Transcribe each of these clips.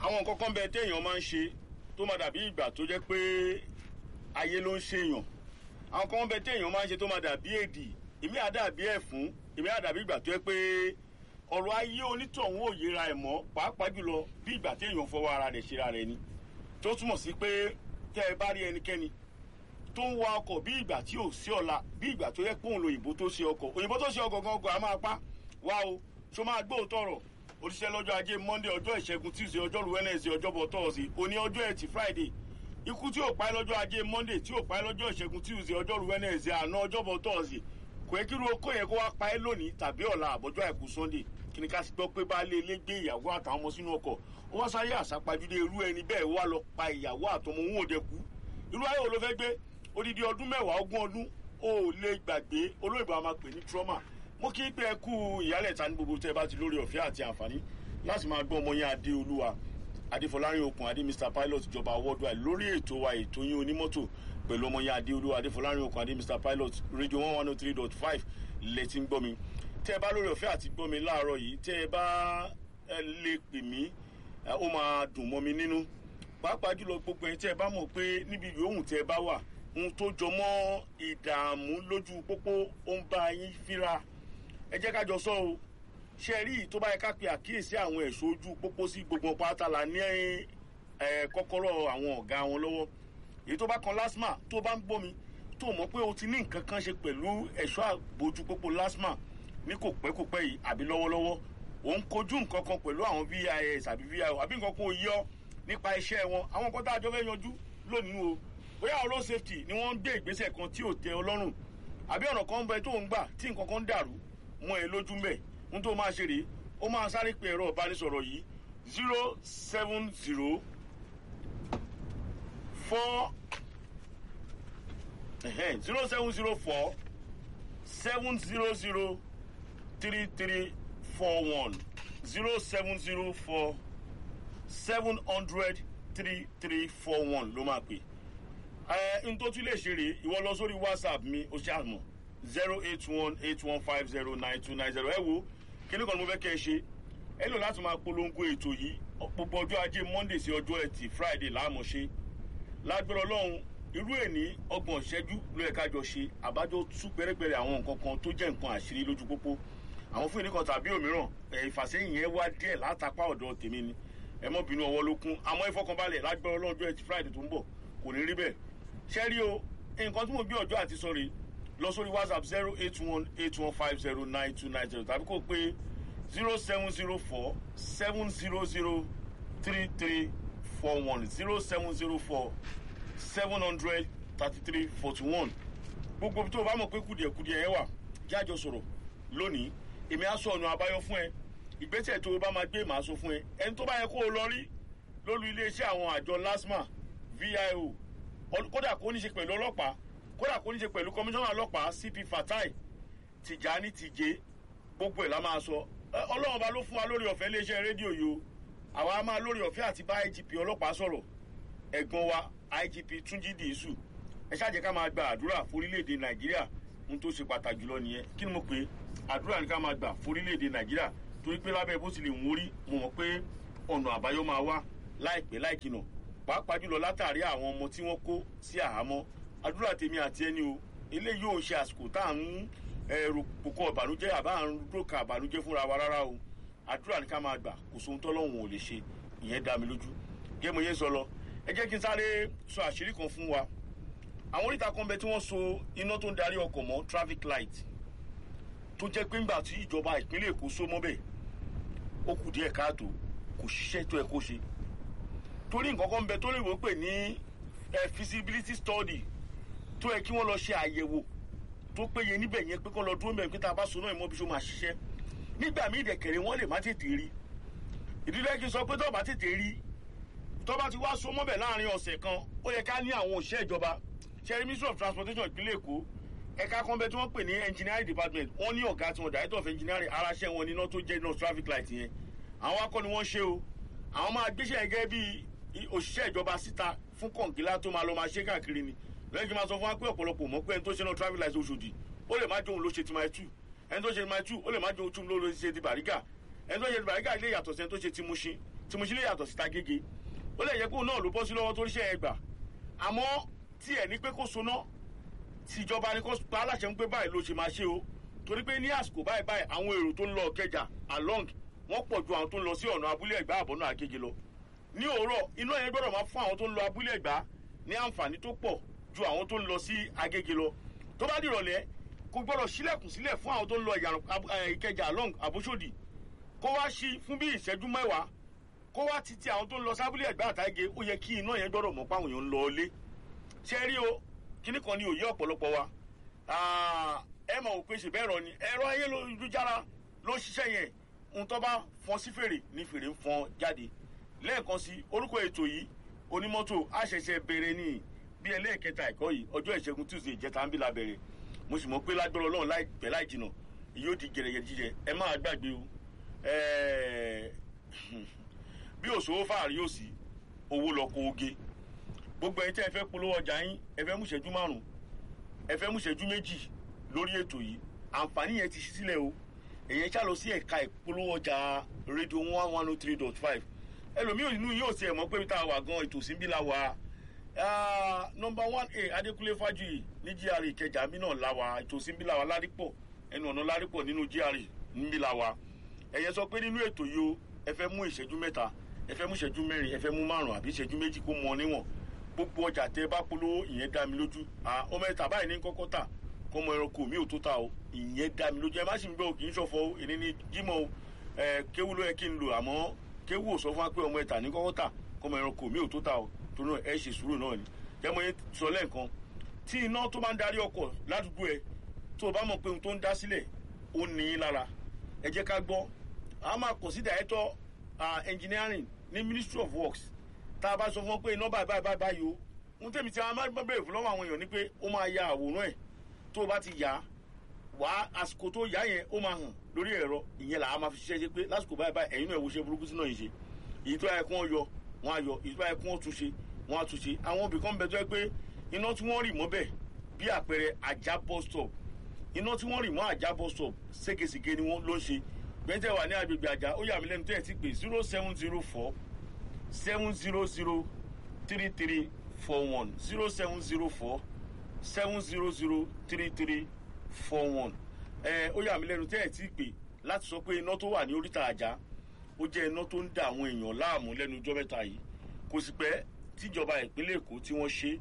àwọn nǹkan kan bẹ téèyàn máa ń ṣe tó máa dàbí ìgbà tó jẹ́ pé ayé ló ń ṣèyàn àwọn kan bẹ téèyàn máa ń ṣe tó máa dàbí èdì èmi àdàbí ẹ̀fún èmi àdàbí ìgbà tó jẹ́ pé ọ̀rọ̀ ayé onítọ̀hún ò yẹra ẹ̀ mọ́ pàápàá jùlọ bí ìgbà téèyàn fọwọ́ ara rẹ̀ ṣera rẹ̀ ni tó túmọ̀ sí pé tẹ́ ẹ bá rí ẹnikẹ́ni tó ń wa ọkọ̀ bí ìgbà tí ò sí ọ̀la bí ìgbà tó yẹ pé òun lo òyìnbó tó ṣe ọkọ̀ òyìnbó tó ṣe ọkọ̀ gangan a máa pa wá o ṣó máa gbóòótọ́ ọ̀rọ̀ òṣìṣẹ́ lọ́jọ́ ajé monday ọjọ́ ìṣẹ́gun tuesday ọjọ́rú wednesday ọjọ́bọ̀ thursday òní ọjọ́ ẹtì friday ikú tí ò pa ẹ́ lọ́jọ́ ajé monday tí ò pa ẹ́ lọ́jọ́ ìṣẹ́gun tuesday ọjọ́rú wednesday àná ọjọ́bọ̀ thursday kò yẹ kí irú okó yẹn kó wá pa ẹ́ lónìí tàbí ọ̀la àbọ̀jọ́ àìkú sunday kí ni ká sì gbọ́ pé baálé ilé gbé ìyàwó àtàwọn ọmọ sínú ọkọ̀ ó wá sáyé àsápajúdé irú ẹni bẹ́ẹ̀ wá lọ pa ìyàwó àtọmọ òun òde kú irú ayé wo ló fẹ́ gbé odidi ọdún mẹ́wàá ogún ọdún ó lè gbàgbé olóyìnbó a máa pè ní trauma mo kí pé ẹ kú ìyálẹ̀ta ní gbogbo tẹ́ ẹ bá ti lórí ọ̀fẹ́ àti àǹfààní láti máa gbọ́ ọmọ yẹn adé olúwa adéfọlárin okùn adé mr pilot ìjọba worldwide lórí ètò wa ètò yín onímọ́tò pẹ̀lú ọmọ yẹn adé olúwa adéfọlárin okùn adé mr pilot radio one one oh three dot five lẹ́tí ń gbọ́ mi tẹ́ ẹ bá lórí ọ̀fẹ́ àti gbọ́ mi láàárọ̀ yìí tẹ́ ẹ bá lè pè mí ó máa dùn mọ́ mi nínú pàápàá jùlọ gbogbo ẹ̀yin tẹ́ ẹ bá mọ̀ pé níbi yòówù tẹ́ ẹ bá wà ohun tó jọ mọ́ ìdààmú lójú pópó ó ń bá yín fínra ẹ jẹ́ ká jọ sọ o ṣe rí tó bá yẹ ká pe àkíyèsí àwọn ẹ̀ṣọ́ ojú pópó sí gbogbo pátá la ní kọ́kọ́rọ́ àwọn ọ̀gá wọn lọ́wọ́ èyí tó bá kan lásmà tó bá ń gbómi tó mọ̀ pé o ti ní nǹkan kan ṣe pẹ̀lú ẹ̀ṣọ́ àbójú pópó lásmà ní kò pẹ́ kò pẹ́ yìí àbí lọ́wọ́lọ́wọ́ ò ń kojú nǹkan kan pẹ̀lú àwọn vis àbí vio àbí nǹkan kan ò yọ nípa iṣẹ́ wọn àwọn nǹkan tá a jọ fẹ́ yanjú lónìí o bóyá road safety ni wọ́n ń gbé ìgbésẹ̀ kan tí ò tẹ ọlọ́run àbí ọ̀nà kan ń bẹ tó ń gbà tí nǹkan kan ń dàrú mọ́ ẹ lójú mẹ́ ń tó máa ṣe rèé ó máa sáré pe ẹ̀rọ ìbánisọ̀rọ̀ yìí zero seven zero four zero seven zero four seven zero zero three three four one zero seven zero four seven hundred three three four one ló máa pè ẹ n tó tún lè ṣe rèé ìwọ lọ sórí whatsapp mi ó ṣe àmọ zero eight one eight one five zero nine two nine zero ẹ wo kíní kan ni mo fẹ́ kẹ́ ẹ ṣe ẹ lò láti máa polongo ètò yìí gbogbo ọjọ́ ajé monday sí ọjọ́ ẹtì friday láàmú ṣe lágbára ọlọ́run irú èní ọgbọ̀n ìṣẹ́jú ló yẹ kájọ ṣe àbájọ tú pẹ́rẹ́pẹ́rẹ́ àwọn nǹkan kan tó jẹ́ nǹkan àṣírí lójú pópó àwọn fún ìdíkan tàbí òmíràn ìfàsẹ́yìn yẹn wá díẹ̀ látàpá ọ̀dọ̀ tèmi ni ẹ mọ́ bínú ọwọ́ ló kún àmọ́ ìfọkànbalẹ̀ lágbára ọlọ́run ọjọ́ ẹtì friday tó ń bọ̀ kò ní rí bẹ́ẹ̀ ṣẹ́rí o nǹkan tí mo gbé ọjọ́ àti sọ̀rọ̀ lọ sórí whatsapp zero eight one eight one five zero nine two nine zero tàbí kò pé zero seven zero four seven zero zero three three four one zero seven zero four seven hundred thirty three forty one gbogbo tó o bá mọ̀ pé kùdìẹ̀kùdìẹ̀ yẹn wà jájọ sọ̀rọ̀ lónìí èmi á sọ ọ̀nà àbáyọ fún ẹ ìgbésẹ̀ tó o bá máa gbé màá sọ fún ẹ ẹni tó bá yẹ kó o lọ rí lólu iléeṣẹ́ àwọn àjọ lasma vio kódà kó ní ṣe pẹ̀lú ọlọ́pàá kódà kó ní ṣe pẹ̀lú kọmíṣánná ọlọ́pàá cp fatai tìjàní tìjé gbogbo ẹ̀ la máa sọ ọlọ́run ọba ló fún wa lórí ọ̀fẹ́ iléeṣẹ́ rédíò yìí o àwa máa lórí ọ̀fẹ́ àti bá igp ọlọ́pàá sọ̀rọ̀ ẹ̀gbọ́n wa igp túnjí dìísù ẹ ṣáàjẹ́ ká máa gba àdúrà forílẹ̀-èdè nàìjíríà ohun tó ṣe pàtàkì jùlọ nìyẹn kí ni mo pè é àdúrà ní ká máa gbà forílẹ̀-èdè nàìjíríà torí pé lábẹ́ bó ti lè wọ́n rí mo mọ̀ pé ọ̀nà àbáyọ máa wá láìpẹ́ láìkìnà pàápàá jùlọ látàrí àwọn ọmọ tí wọ́n kó sí àhámọ́ àdúrà tèmi àti ẹni o eléyìí ò ń ṣe àsìkò tá à ń ẹrù pòkọ ìbànújẹ́ àbá à ń dókà ìbànújẹ́ fúnra wa rárá o àdúrà ní ká máa gbà kò sóhun tọ́lọ́hún ò lè ṣe ìyẹn dá mi lójú gé mo yé sọ lọ ẹ jẹ́ kí n sáré sọ àṣírí kan fún wa àwọn oríta kan bẹ tí wọ́n so iná tó ń darí ọkọ̀ mọ́ traffic light tó jẹ́ pé ńgbà tí ìjọba ìpínlẹ̀ èkó so mọ́ bẹ́ẹ̀ ó kù díẹ̀ káàtó kò ṣiṣẹ́ tó ẹ kó ṣe torí nǹkan kan bẹ tó lè wò pé ní feasibility study tó yẹ kí wọ́n lọ ṣe àyẹ̀wò tó péye níbẹ̀ yẹn pé kọ́ lọ dúró mẹ́rin pé tá a bá so náà ìmọ̀ bí so máa ṣiṣẹ́ nígbà míì dẹ̀kẹ̀rẹ̀ wọ́n lè má tètè rí ìdílé kí n sọ pé tó bá tètè rí tó bá ti wá so mọ́bẹ̀ láàrin ọ̀sẹ̀ kan ó yẹ ká ní àwọn òṣìṣẹ́ ìjọba ṣẹ́rí ministry of transportation ìpínlẹ̀ èkó ẹ̀ka kan bẹ tí wọ́n pè ní engineering department wọ́n ní ọ̀gá tí wọ́n director of engineering aráṣẹ́ wọn níná tó jẹ́ iná traffic light yẹn àwọn akọ́ ni wọ́n ṣe o àwọn máa gbéṣẹ́ gẹ́gẹ́ bí òṣìṣẹ́ ìjọba síta fún kọ̀ǹgílá tó máa lọ máa ṣe káàkiri ni lẹ́yìn kí n máa sọ fún wa pé ọ̀pọ̀lọpọ̀ mọ̀ pé ẹni tó ṣe náà traffic light oṣòdì ó lè má jóun ló ṣe ti máa tù ẹni tó ṣe ti máa tù ó lè má jóun tún ló ṣe ti bàrígà ẹni tó ṣe bàrígà lè yàtọ̀ sí ẹni tó ṣe tìmùṣin tìmùṣin lè yàtọ̀ sí tagége ó lè yẹ kó náà ló bọ́ sí lọ́wọ́ tó ríṣẹ́ ẹ gbà àmọ́ tí ẹ̀ ní pé kó soná tìjọba ni kó pa aláṣẹ ń pé báyìí ló ṣe máa ṣe o torí pé ní àsìkò báyìí báyìí àwọn èrò tó ń lọ kẹjà along wọ́n pọ̀ ju àwọn tó ń lọ sí ọ̀nà abúlé ẹ̀gbá àbọ̀nà àgègè lọ ní òwúrọ̀ iná yẹn gbọ́dọ̀ máa fún àwọn tó ń lọ abúlé ẹ̀gbá ní àǹfààní tó pọ̀ ju àwọn tó ń lọ sí agége lọ tó bá dìrọ̀lẹ́ kò gbọ́dọ̀ sílẹ̀kùn sílẹ̀ fún àwọn tó ń lọ ìkẹjà along àbúṣòdì kó wá sí fún bí ìṣẹ́jú mẹ́wàá kó wá títí àwọn tó ń lọ sábúlé ẹ̀gbá àtàgé ó yẹ kí iná yẹn gbọ́dọ̀ mọ̀ páwọn èèyàn ń lọ ilé ṣe rí o kíní kan ní òye ọ̀pọ̀lọpọ̀ wa ẹ mọ̀ òpin ṣe bẹ́ẹ̀ rọ ni ẹ̀rọ ayélujára ló ń ṣiṣẹ́ yẹn ohun tó bá fọn sí fèrè ní fèrè ń fọn jáde lẹ́ẹ̀kan sí orúkọ ètò yìí onímọ́tò àṣẹṣẹ bẹ̀rẹ̀ ní bí ẹlẹ́ẹ̀kẹta ẹ̀kọ́ yìí ọjọ́ ìṣẹ́gun tuesday ìjẹta ń bí la bẹ̀rẹ̀ mo sì mọ̀ pé lágbára ọlọ́run láìpẹ́ láì jìnà yóò di gẹ̀rẹ́gẹ̀ jíjẹ ẹ máa gbàgbé o bí òṣòwò fàárí yóò sí owó lọ kó oge gbogbo ẹni tí ẹ fẹ́ polówó ọjà yín ẹ fẹ́ mú ìṣẹ́jú márùn ẹ fẹ́ mú ìṣẹ́jú méjì lórí ètò yìí àǹfààní yẹn ti ṣí sílẹ̀ o èyàn ṣá lọ sí ẹ̀ka ìpolówó ọjà rédíò one one oh three dot five ẹlòmíì inú yóò tiẹ̀ mọ̀ pé tá a wà gan ètò síbí la wà nọmba one a adékúnlé fájuyì ní gr ìkẹjà mi náà la wà ètò síbí la wà ládìpọ̀ ẹnu ọ̀nà ládìpọ̀ nínú gr níbí la wà ẹ̀yẹ sọ pé nínú ètò yìí o ẹ fẹ́ mú ìṣẹ́jú mẹ́ta ẹ fẹ́ mú ìṣẹ́jú mẹ́rin ẹ fẹ́ mú márùn àbí ìṣẹ́jú méjì kó mọ níwọ̀n gbogbo ọjà tẹ bá polówó ìyẹn dá mi lójú ọmọ ẹ̀ta báyìí ní kọ́kọ́ tà kọ́mọ ẹranko mi ò tó ta o ìyẹn dá mi lójú ẹ má sì ń gbọ́ kì í ṣọ̀fọ̀ o èmi ní jímọ̀ o ẹ kéwú ló yẹ kí n lò àmọ́ kéwú ò sọ fún wa pé ọmọ ẹ̀ta ní kọ́kọ́ tà kọ́mọ ẹranko mi ò tó ta o torí náà ẹ ṣe sùúrù náà ni jẹ́mọ̀ yẹn sọ lẹ́ẹ̀kan tí iná tó bá ń darí ọkọ̀ ládùúgbò ẹ tó o bá mọ̀ pé ohun tó ń dá sílẹ̀ ó ní í lára ẹ jẹ́ ká gbọ́ a máa kọ̀ sí director engineering ní ministry of works tá a bá sọ fún wọn pé iná báyìí báyìí báyìí o ohun tẹ̀mí tí a máa bẹ̀rẹ̀ fún lọ́wọ́ àwọn èèyàn ni pé ó máa ya àwòrán ẹ̀ tó o bá ti yà á wà á àsìkò tó yà yẹn ó máa hàn lórí ẹ̀rọ ìyẹn là á máa fi ṣiṣẹ́ ṣe pé lásìkò báyìí báyìí ẹ̀yin náà wo ṣe burúkú sínú yìí ṣe èyí tó yẹ kí wọ́n yọ wọ́n á yọ èyí tó yẹ kí wọ́n tún ṣe wọ́n á tún ṣe àwọn ibì kan bẹ tó yẹ pé iná tí wọ́n rì mọ́ bẹ̀ bí àpẹẹrẹ ajá bus stop iná tí wọ́n rì mọ́ ajá bus stop ségesège ni wọ́n ló ń ṣe gbẹ́ntẹ́ wà ní agbègbè àjà ó yà mí lẹ́nu tó yẹ ti pé zero seven zero four seven zero zero three three four one zero seven zero four seven zero zero three three four one ẹ ó yà mí lẹ́nu tẹ́ ẹ̀ tí ì pè láti sọ pé iná tó wà ní oríta àjà ó jẹ́ iná tó ń da àwọn èèyàn láàmú lẹ́nu ọjọ́ mẹ́ta yìí kò sì pẹ́ tíjọba ìpínlẹ̀ èkó tí wọ́n ṣe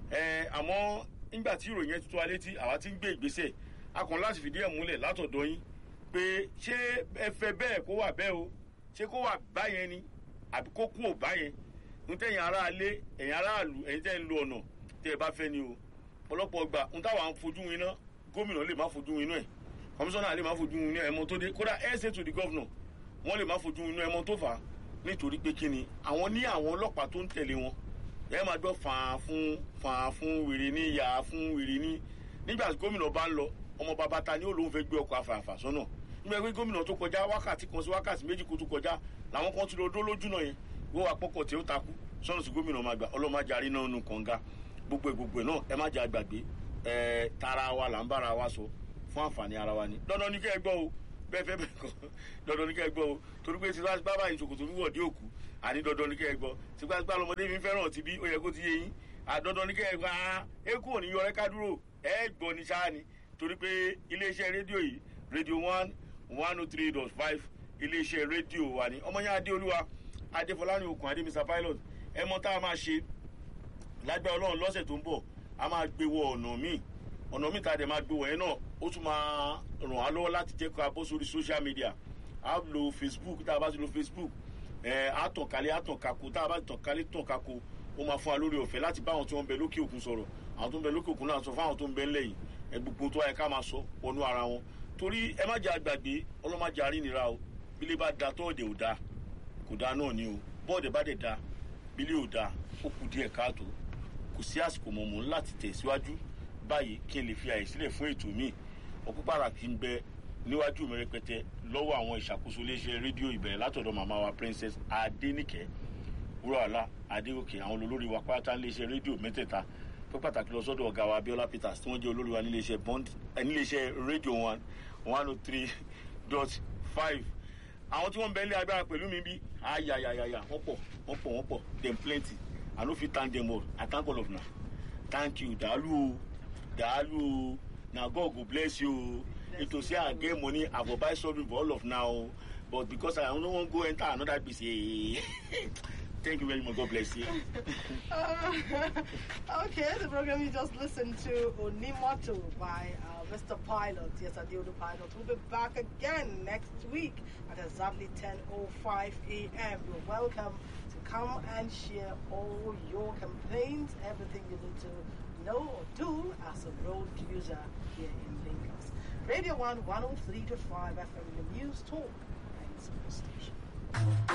ẹ àmọ́ nígbà tí ìròyìn yẹn ti tó wa létí àwa ti ń gbé ìgbésẹ̀ a kàn láti fìdí ẹ̀ múlẹ̀ látọ̀dọ̀ yín pé ṣé ẹ fẹ́ bẹ́ẹ̀ kó wà bẹ́ẹ̀ o ṣé kó wà báyẹn ni àbí kó kú ò báyẹn ń tẹ̀yìn aráalé ẹ̀yìn aráàlú ẹ̀yìn tẹ̀ ń lo ọ̀nà tẹ̀ ẹ bá fẹ́ ni o ọ̀pọ̀lọpọ̀ gbà ń táwa ń fojú winá gómìnà lè má fojú winá ẹ̀ kọmíṣánná lè má fojú winá ẹ̀mọ tó dé kódà ẹ̀ ṣe to the governor wọ́n lè má fojú winá ẹ̀mọ tó fà á nítorí pé kí ni àwọn ní àwọn ọlọ́pàá tó ń tẹ̀lé wọn ẹ máa gbọ́ fàá fún fàá fún wèrè ní yà fún wèrè ní nígbà tí gómìnà bá ń lọ ọmọ bàbá ta ni ó lóun fẹ́ gbé ọkọ̀ àfààfà sọ́nà nígbà pé gómìnà tó kọjá wákàtí kan sí wákàtí méjì kó tó kọjá làwọn kan ti lọ dó lójú náà yẹn wọ́n wá pọ́kọ̀ tí ó takú sọ́nà sí gómìnà máa gbà ọlọ́mọdé àrí náà nù kànga gbogbo ẹ̀ gbogbo ẹ̀ náà ẹ má jẹ́ àgbàgbé ẹ̀ tara wa là ń bára wa sọ fún àǹfààní ara wa ni dandan ní kẹ́ ẹ gbọ́ o bẹ́ẹ̀ fẹ́ bẹ́ẹ̀ kọ́ dandan ní kẹ́ ẹ gbọ́ o torí pé tí bábà yìí ṣòkòtò wíwọ̀ dé òkú àní dandan ní kẹ́ ẹ gbọ́ tipátipá lọmọdé mi fẹ́ràn ti bí ó yẹ kó ti yé yín àdandan ní kẹ́ ẹ gbọ́ ah eku ò ní yọ ẹ ká dúró ẹ gbọ́ ní sáà ni torí pé iléeṣẹ́ rédíò yìí rédíò one one oh three dot five iléeṣẹ́ rédíò wa ni ọmọ yẹn adéolúwa adéfọlárin okùn adé mr pilot ẹ mọ tá a máa ṣe lágbára ọlọ́run lọ́sẹ̀ tó ń bọ̀ a máa gbé wọ ọ̀nà míì ọ̀nà míì tá a dẹ̀ máa gbé wọ yẹn náà ó tún máa ràn á lọ́wọ́ láti jẹ́ ká bọ́ sórí social media a lo facebook tá a bá ti lo facebook ẹ̀ á tàn kálẹ̀ á tàn kako tá a bá tàn kálẹ̀ tàn kako ó máa fún wa lórí ọ̀fẹ́ láti bá àwọn tí wọ́n ń bẹ lókè òkun sọ̀rọ̀ àwọn tó ń bẹ lókè òkun náà sọ fún àwọn tó ń bẹ ńlẹ̀ yìí ẹ gbogbo tó wáyé ká máa sọ wọnú ara wọn torí ẹ má jẹ àgbàgbé ọlọ́mọdé àrínira o bílé bá da tọ́ọ̀dẹ̀ ò da kò da náà ni o bọ́ọ̀dẹ̀ bá dẹ̀ da bílé ò da ó kù díẹ̀ káàtó kò sí àsìkò mọ̀mọ́ láti tẹ̀síwájú báyìí kí n lè fi àyè sílẹ̀ fún ètò míì ọkọ̀ pàtàkì ń bẹ níwájú mi rẹpẹtẹ lọ́wọ́ àwọn ìṣàkóso iléeṣẹ́ rédíò ìbẹ̀rẹ̀ látọ̀dọ̀ màmá wa princess adéníkẹ́ wúrọ̀ọ́lá adégòkè àwọn olórí wa pátá níléeṣẹ́ rédíò mẹ́tẹ̀ẹ̀ta pé pàtàkì lọ sọ́dọ̀ ọ̀gá wa abiola peters tí wọ́n jẹ́ olórí wa níléeṣẹ́ bond níléeṣẹ́ rédíò one one oh three dot five àwọn tí wọ́n ń bẹ ilé agbára pẹ̀lú mi bí ayayayaya wọ́n pọ̀ wọ́n pọ̀ wọ́n pọ̀ dem plenty i no fit thank dem all i thank all of una thank you dàálù o dàálù o na god go bless you o ètò sí i get money i go buy something for all of now o but because i no wan go enter another gbese thank you very much god bless you. okay, the program you just listened to, Onimoto by uh, Mr. Pilot. Yes, Adiodo Pilot. We'll be back again next week at exactly 10.05 a.m. You're welcome to come and share all your complaints, everything you need to know or do as a road user here in Lagos. Radio 1 103.5 FM, the news talk and sports station.